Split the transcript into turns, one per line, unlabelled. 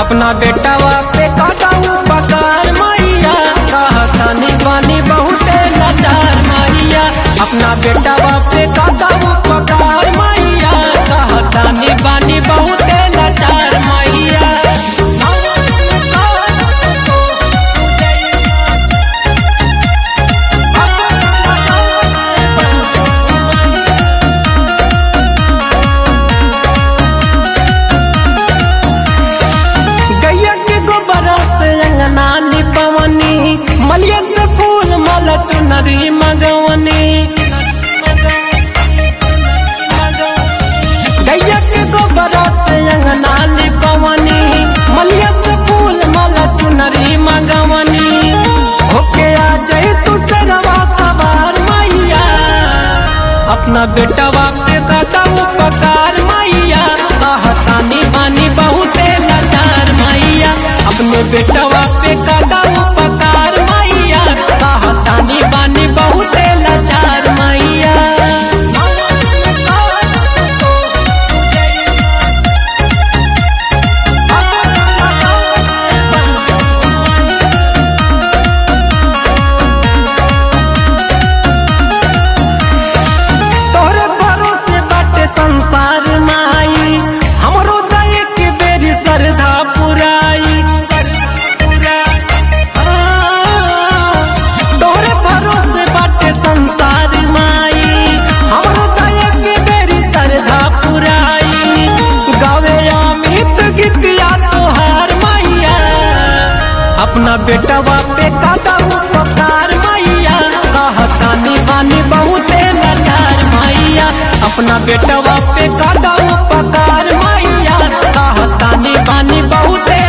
अपना बेटावा पे काका उपकार मैया कहतानी बानी बहुते लाचार मैया अपना बेटावा पे काका उपकार मैया कहतानी बानी बहुते लाचार मैया गैया के गोबरा से अंगना लिपवनी मलिया से फूल माला चुनरी मगवनी गैया के गोबरा से अंगना लिपवनी मलिया से फूल माला चुनरी मगवनी होके आ जाए तू सरवा सवार मैया अपना बेटवा पे दादा उपकार मैया कहतानी बानी बहुते लाचार मैया अपने बेटवा पे दादा उपकार मैया कहतानी बानी बहुते लाचार मैया तोहरे भरोसे बाटे संसार माई हमरो दय के बेरी श्रद्धा पुराई तोहरे भरोसे बाटे संसार माई हमरो दय के बेरी श्रद्धा पुराई गावे अमित गीतिया तोहार मैया अपना बेटवा पे काका उपकार मैया कहतानी बानी बहुते लाचार मैया अपना बेटवा पे काका उपकार मैया कहतानी बानी बहुते